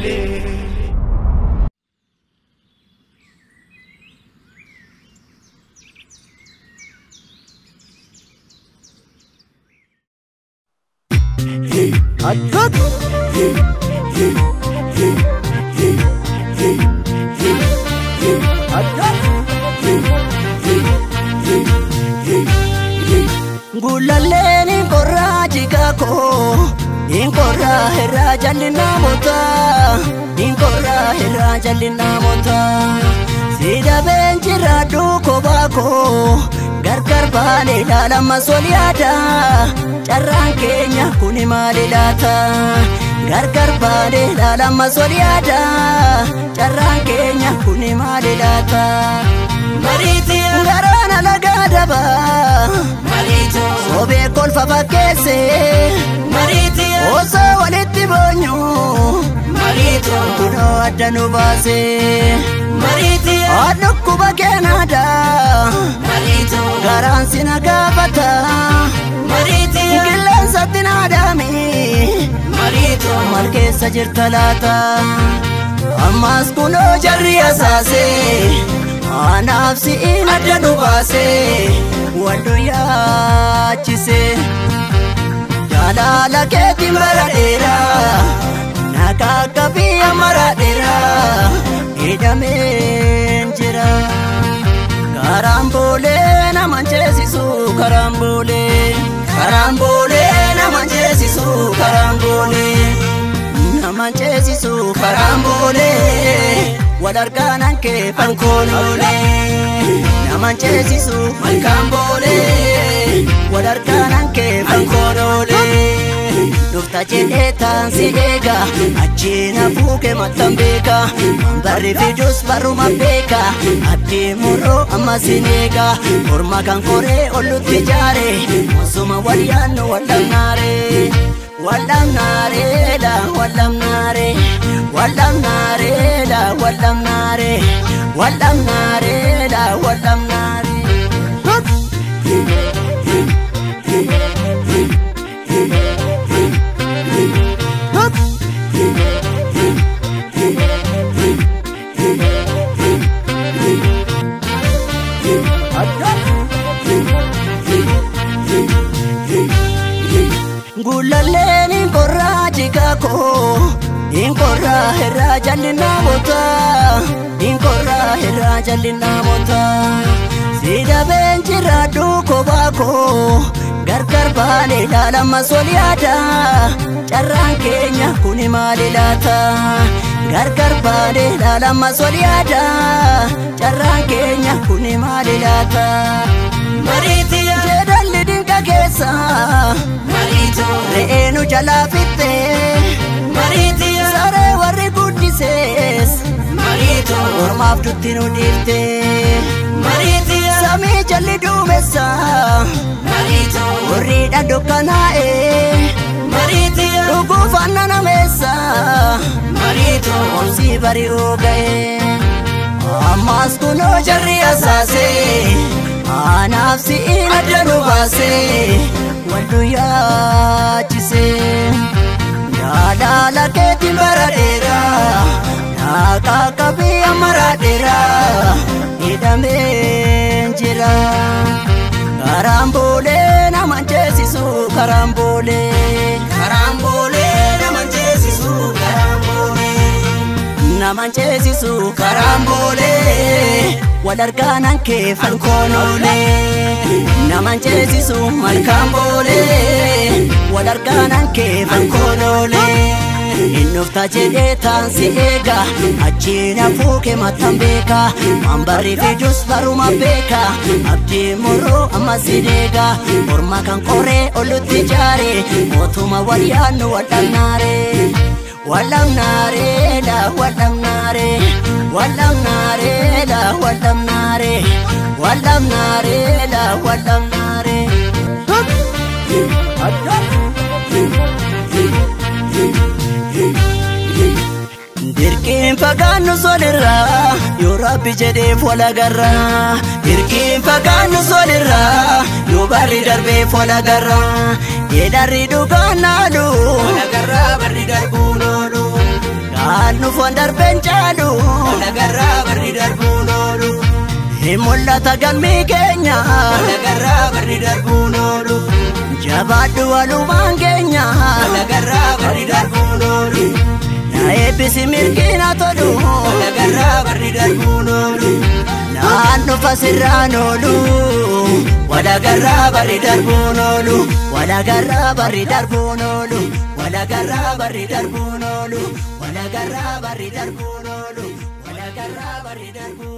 oolee. Gullalleen inkorraa jikaakoo inkorraa irraa jalli namoota inkorraa irraa jalli namoota siidabeen jirra duukoo baakoo gargar baanee ilaalama sol yaada carraan keenya kuni maali laata gargar baanee ilaalama sol yaada carraan keenya kuni maali laata. Mariitii garaan alagaa dabaa. Mariituu sobee kolfa fakkeesse. Mariitii osoo walitti boonyu. Mariituu kunoo adda nu baase. Mariitii dhukkuba keenaadhaa. Mariituu garaan si na gaafata. Mariitii qilleensatti naadhaami. Mariituu maal keessa jirta laata. Ammaas kunoo jarri asaasee. Anaaf si'iin adda nu baasee wallu yaachise jaalala keetiin bara dheeraa nagaa akka biyya mara dheeraa hidhameen jira karaan boolee nama ceesisu karaan boolee karaan boolee nama ceesisu karaan boolee nama ceesisu karaan boolee. wal argaanan kee fankoonoolee naman ceesisu malkaan boolee wal argaanan kee fankoonoolee dhufta jedhee taan si eega achiina fuuke mattan beeka barri fidus barruma beeka addee murroo amma sin eega morma kan koree ollutti jaare osuma wal yaannu wallamnaaree wallamnaaree la wallamnaaree wallamnaaree la wallamnaaree wallamnaaree la wallamnaaree. Gullalleen inkorraa jikaakoo inkorraa irraa jalli namoota inkorraa irraa jalli namoota siidabeen jirra duukoo baakoo gargar baanee ilaalama sol yaada carraan keenya kuni maali laata gargar baanee ilaalama sol yaada carraan keenya kuni maali laata. Mariitii jedhalli dinqa keessa. Mariituu re'eenu jalaa fitte. Mariitii saree warri guddisees. Mariituu mormaaf dutti nu dhiifte. Mariitii samii jalli duumessa. Mariituu warriidha dukkanaa'e. Mariitii dhuguuf annana meessa. Mariituu omsii bari'uu ga'e. Ammaas kunoo jarri asaasee. Anaaf si'iin adda nu baasee wallu yaachise jaalala keetiin bara dheeraa naaka akka biyya mara dheeraa hidhameen jira karaan boolee nama ceesisu karaan boolee karaan boolee nama ceesisu karaan boolee nama ceesisu karaan boolee. wal argaanan kee fankoonoolee naman ceesisu malkaan boolee wal argaanan kee fankoonoolee innufta jedhee taan si eega achiina fuuke mattan beeka waan barri fidus baruma beeka abdii murroo amma si deega morma kan qoree ollutti jaare mootuma wal yaannu wal'annaaree wal'amnaaree la wal'amnaaree wal'amnaaree la wal'amnaaree wal'amnaaree la wal'amnaaree. Dirqiin fagaannu solirraa yoo rabbi jedheef wal agarraa. Dirqiin fagaannu solirraa yoo barri darbeef wal agarraa. Yeedarri dhugaan naalu wal agarraa barri darbuun oolu. Naannu foon darbeen caalu walagarraa barri darbuun oolu. Hin mul'ata gammii keenya walagarraa barri darbuun oolu. Jabaadhu walumaan keenya walagarraa barri darbuun oolu. Na eebbisi mirgiina tolu walagarraa barri darbuun oolu. Naannu fasirraan oolu. Walagarraa barri darbuun oolu. Walagarraa barri darbuun oolu. Walagarraa barri darbuun oolu. Walagarraa barri darbuun oolu. Walagarraa barri darbuun